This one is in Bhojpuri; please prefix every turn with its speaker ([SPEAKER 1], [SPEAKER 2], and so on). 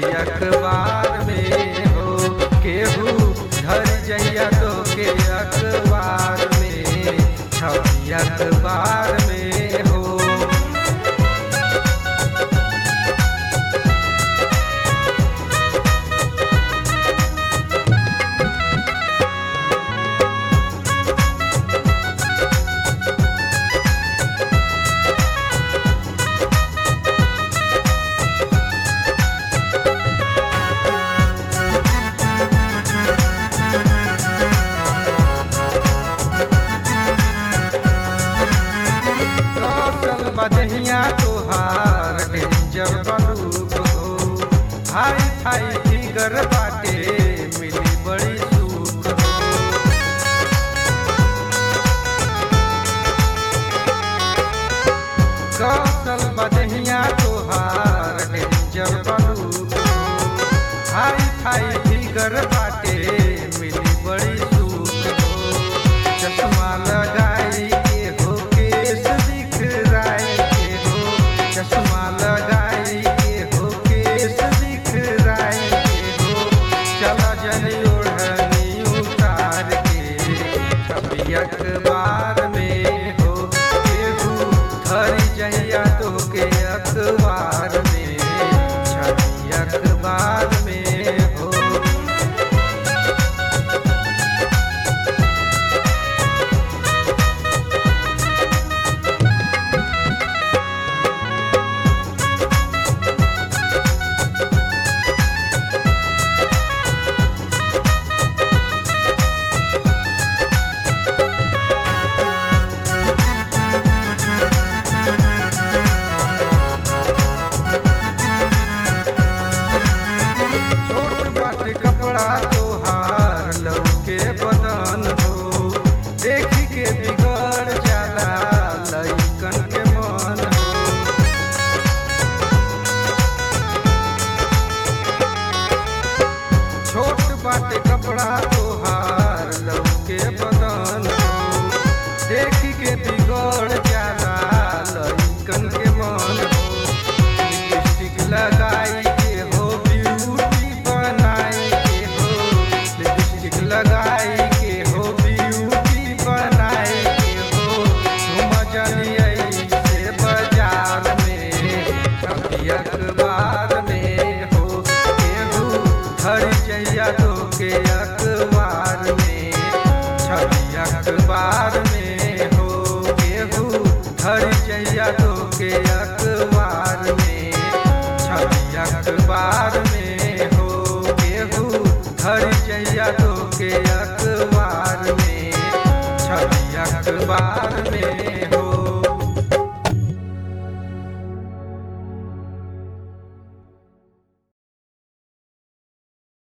[SPEAKER 1] छवि अखबार में हो केहू धर जइया तो के अखबार में छवि अखबार में हो कौशल बदहिया तोहार डेंजर बलूक हो हाई फाई फिगर बाटे मिली बड़ी सुख हो कौशल बदहिया तोहार डेंजर बलूक हो हाई फाई फिगर बाटे मिली बड़ी सुख हो चश्मा लगाई के हो केस दिखराई के हो चश्मा लगाई के हो केस दिखराई के हो चला जनी ओढ़नी उतार के छवि अखबार में हो केहू धर जहिया तो के अखबार में छवि अखबार में हो छोट बाटे कपड़ा तोहार लौके बदन हो देखी के बिगड़ जाला लइकन के मन हो छोट बाटे कपड़ा तोहार लौके बदन हो देखी के बिगड़ जाला लइकन के मन हो लिपस्टिक लगाई के हो ब्यूटी बनाई के हो लिपस्टिक लगाई के हो ब्यूटी बनाई के हो तुम जनिए से बाजार में छवि अखबार में हो केहू धर जइया तो के अखबार में छवि अखबार में हो केहू धर जइया तो के अखबार में छवि अखबार में हो केहू धर जइया तो के अखबार में छवि अखबार में